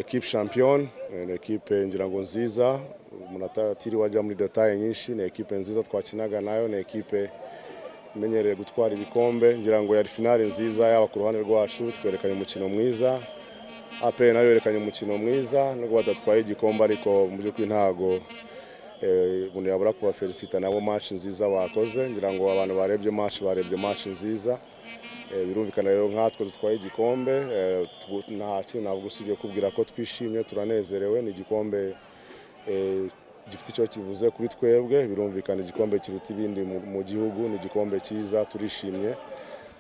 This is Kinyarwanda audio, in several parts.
ekipe shampiyoni ni ekipe ngira ngo nziza umuntu atatiriwe ajya muri detaye nyinshi ni ekipe nziza twakinaga nayo ni ekipe imenyereye gutwara ibikombe ngira ngo yari finale nziza yaba ku ruhande rwacu twerekanye umukino mwiza ape nayo yerekanye umukino mwiza nubwo badatwaye igikombe ariko mu by'ukuri ntago eh, umuntu yabura kubafelicita nabo match nziza bakoze ngira ngo abantu barebye match barebye match nziza Eh, birumvikana rero nkatwe dutwaye igikombe eh, tu- nta kintu ntabwo usibye kubwira ko twishimye turanezerewe ni igikombe eh, gifite icyo kivuze kuri twebwe birumvikana igikombe kiruta ibindi mu- mu gihugu ni igikombe cyiza turishimye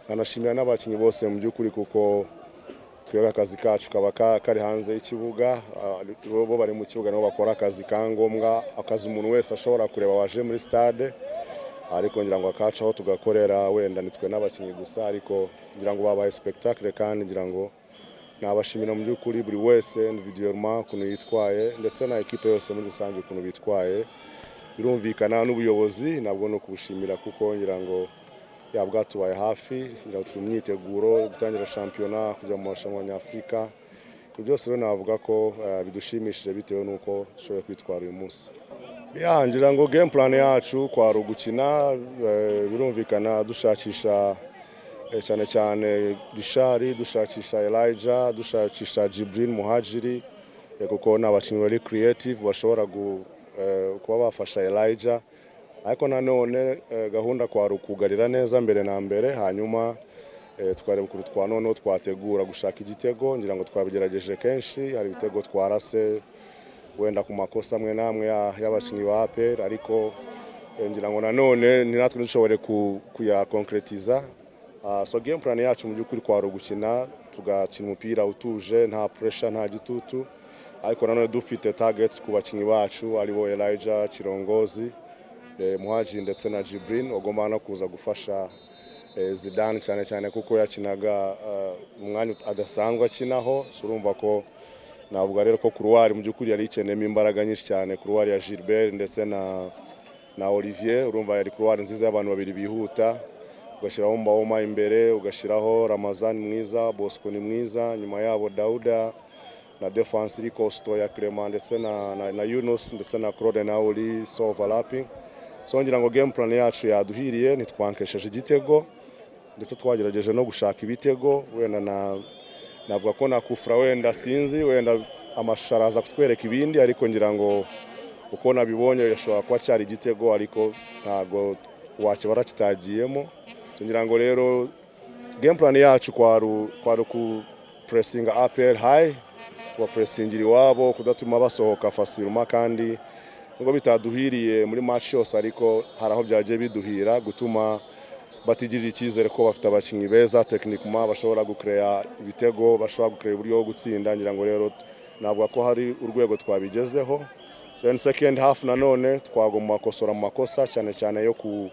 nkanashimira n'abakinnyi bose mu by'ukuri kuko twebwe akazi kacu kaba ka- kari hanze y'ikibuga ah, bo bo bari mu kibuga nabo bakora akazi ka ngombwa akazi umuntu wese ashobora kureba waje muri stade ariko ngira ngo akacu aho tugakorera wenda nitwe n'abakinnyi gusa ariko ngira ngo babaye spectacle kandi ngira ngo nabashimira mu by'ukuri buri wese individuellement ukuntu yitwaye ndetse na ekipe yose muri rusange ukuntu bitwaye birumvikana n'ubuyobozi nabwo ni ukubushimira kuko ngira ngo ya bwatubaye hafi ngira ngo turi mu myiteguro yo gutangira shampiyona kujya mu marushanwa nyafurika ibyo byose rero navuga ko eh, bidushimishije bitewe n'uko dushoboye kwitwara uyu munsi ya ngira ngo game plan yacu kwari ugukina eh, birumvikana dushakisha eh, cyane cyane rishari dushakisha elijah dushakisha jibril muhajiri eh, kuko ni abakinnyi bari creative bashobora gu- eh, kuba bafasha elijah ariko nanone eh, gahunda kwari ukugarira neza mbere na mbere hanyuma eh, tukareba ukuntu twa noneho twategura gushaka igitego ngira ngo twabigerageje kenshi hari ibitego twarase wenda ku makosa amwe n'amwe ya- y'abakinnyi ba APR ariko eh, ngira ngo nanone ni natwe dushobore ku- kuyakonkretiza Ah, so game plan yacu mu by'ukuri kwari ugukina tugakina umupira utuje nta pressure nta gitutu ariko nanone dufite targets ku bakinnyi bacu aribo Elijah Kirongozi eh, Muhaji ndetse na Jibrin bagomba no kuza gufasha eh, Zidane cyane cyane kuko yakinaga ah, umwanya adasanzwe akinaho so urumva ko navuga rero ko kuruwari mu by'ukuri yari ikeneyemo imbaraga nyinshi cyane kuruwari ya Gilbert ndetse na na Olivier urumva yari kuruwari nziza y'abantu babiri bihuta ugashyiraho Mbaoma imbere ugashyiraho Ramazan mwiza Bosco ni mwiza nyuma yabo Dauda na defense iri costo ya Clement ndetse na, na, na Yunus ndetse na Claude na Oli so overlapping so ngira ngo game plan yacu yaduhiriye ntitwankesheje igitego ndetse twagerageje no gushaka ibitego wenda na navuga ko nakufura wenda sinzi wenda amashusho araza kutwereka ibindi ariko ngira ngo uko nabibonye yashobora kuba cyari igitego ariko ntabwo wakibara kitagiyemo So ngira ngo rero game plan yacu kwaru kwaru ku pressinga APR high kubapresingira iwabo kudatuma basohoka fasiluma kandi nubwo bitaduhiriye muri match yose ariko hari aho byagiye biduhira gutuma batigirira icyizere ko bafite abakinnyi beza tekinikuma bashobora gukereya ibitego bashobora gukereya uburyo bwo gutsinda ngira ngo rero navuga ko hari urwego twabigezeho then second half nanone twagomba gukosora mu makosa cyane cyane yo ku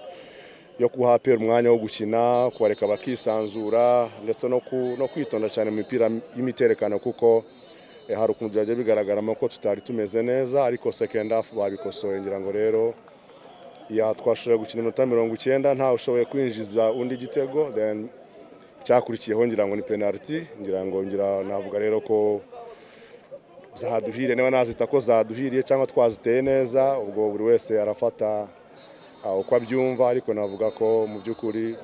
yo guha APR umwanya wo gukina kubareka bakisanzura ndetse no, ku, no kwitonda cyane mu mipira y'imiterekano kuko eh, hari ukuntu byagiye bigaragaramo ko tutari tumeze neza ariko second half babikosoye ngira ngo rero ya twashoboye gukina iminota mirongo icyenda ntawe ushoboye kwinjiza undi gitego then icyakurikiyeho ngira ngo ni penaliti ngira ngo ngira navuga rero ko zaduhiriye niba nazita ko zaduhiriye cyangwa twaziteye neza ubwo buri wese arafata ah, uko abyumva ariko navuga ko mu by'ukuri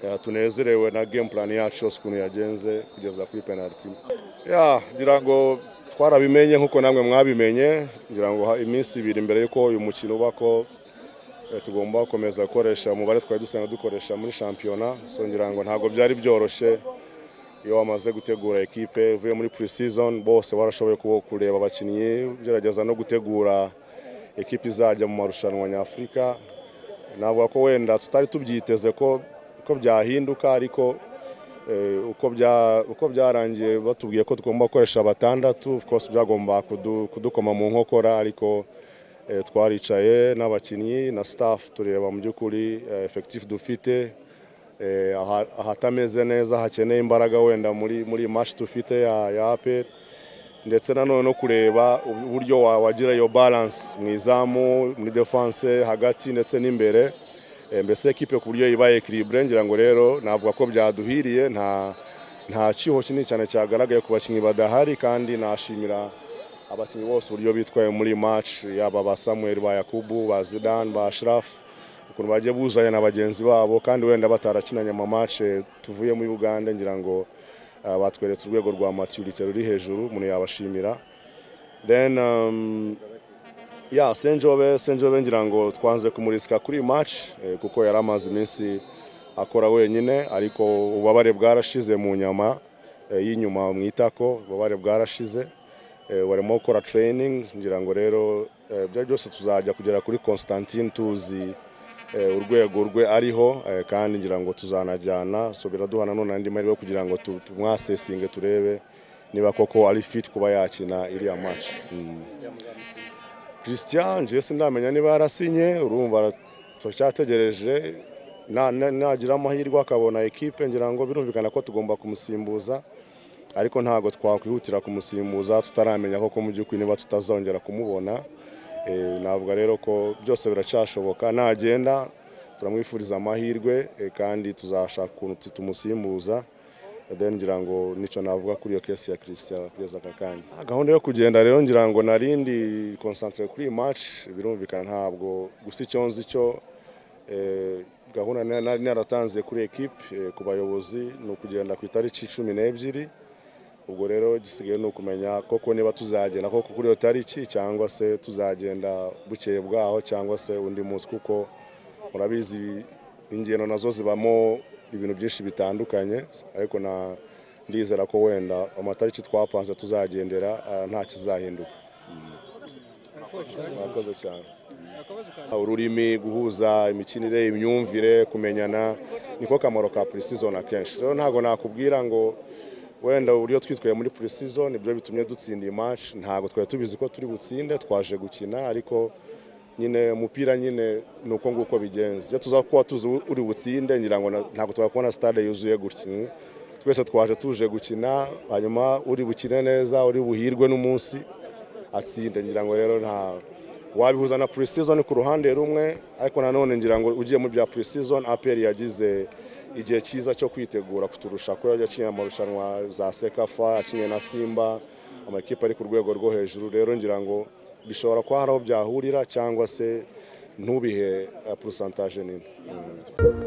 eh, tunezerewe na game plan yacu yose ukuntu yagenze kugeza kuri penaliti ya ngira ngo twarabimenye nk'uko namwe mwabimenye ngira ngo ha- iminsi ibiri mbere y'uko uyu mukino uba ko Eh, tugomba gukomeza gukoresha umubare twari dusanzwe dukoresha muri shampiyona so ngira ngo ntabwo byari byoroshye iyo wamaze gutegura ekipe uvuye muri pre-season bose barashoboye kubo- kureba abakinnyi ugerageza no gutegura ekipe izajya mu marushanwa nyafurika navuga ko wenda tutari tubyiteze ko ko byahinduka ariko eh, uko bya- uko byarangiye batubwiye ko tugomba gukoresha batandatu of course byagomba kudu- kudukoma mu nkokora ariko Eh, twaricaye n'abakinnyi na staff tureba mu by'ukuri eh, effectif dufite eh, aha- ahatameze neza hakeneye imbaraga wenda muri muri match dufite ya, ya APR ndetse nanone no kureba ubu- uburyo wa- wagira iyo balance mu izamu muri defense hagati ndetse n'imbere Eh, mbese ekipe ku buryo ibaye equilibre ngira ngo rero navuga ko byaduhiriye nta nta ciho kinini cyane cyagaragaye ku bakinnyi badahari kandi nashimira abakinnyi bose uburyo bitwaye muri match yaba ba Samuel ba Yakubu ba Zidane ba Ashraf ukuntu bagiye buzanya na bagenzi babo kandi wenda batarakinanye ama match eh, tuvuye muri Uganda ngira ngo ah, batweretse urwego rwa maturity ruri hejuru umuntu yabashimira then um, ya Senjobe Senjobe ngira ngo twanze kumurisika kuri match eh, kuko yari amaze iminsi akora wenyine ariko ububabare bwarashize mu nyama eh, y'inyuma mu itako ububabare bwarashize eh, barimo gukora training ngira ngo rero eh, bya byose tuzajya kugera kuri Constantine tuzi eh, urwego rwe ariho eh, kandi ngira ngo tuzanajyana so biraduha nanone andi mahirwe kugira ngo tu- tumwasesinge turebe niba koko ari fit kuba yakina iriya match mm. Christian je sindamenya niba yarasinye urumva turacyategereje Na- na- nagira amahirwe akabona ekipe ngira ngo birumvikana ko tugomba kumusimbuza ariko ntabwo twakwihutira kumusimbuza tutaramenya koko mu by'ukuri niba tutazongera kumubona Eh, navuga rero ko byose biracyashoboka nagenda turamwifuriza amahirwe eh, kandi tuzashaka ukuntu tu- tumusimbuza then ngira ngo nicyo navuga kuri iyo kesi ya Christian kugeza aka kanya Ah, gahunda yo kugenda rero ngira ngo narindi concentrate kuri iyi match birumvikana ntabwo gusa icyo nzi cyo eh, gahunda na- nari naratanze kuri ekipe eh, ku bayobozi ni ukugenda ku itariki cumi n'ebyiri ubwo rero gisigaye ni ukumenya koko niba tuzagenda koko kuri iyo tariki cyangwa se tuzagenda bukeye bwaho cyangwa se undi munsi kuko murabizi ingendo nazo zibamo ibintu byinshi bitandukanye ariko na ndizera ko wenda amatariki twapanze tuzagendera ah, nta kizahinduka Mm. murakoze cyane ururimi guhuza imikinire imyumvire kumenyana niko kamaro ka pre-season akenshi rero ntabwo nakubwira ngo wenda uburyo twitwaye muri pre-season nibyo bitumye dutsinda iyi match ntabwo twari tubizi ko turi butsinde twaje gukina ariko nyine umupira nyine ni uko nguko bigenze iyo tuza kuba tuzi uri butsinde ngira ngo na- ntabwo twakubona stade yuzuye gutya twese twaje tuje gukina hanyuma uri bukine neza uri buhirwe n'umunsi atsinde ngira ngo rero nta wabihuza na pre-season ku ruhande rumwe ariko nanone ngira ngo ugiye mu bya pre-season APR yagize igihe cyiza cyo kwitegura kuturusha ko yajya akinira amarushanwa za Sekafa akinye na Simba amakipe ari ku rwego rwo hejuru rero ngira ngo bishobora kuba hari aho byahurira cyangwa se ntubihe eh, percentage nini Mm.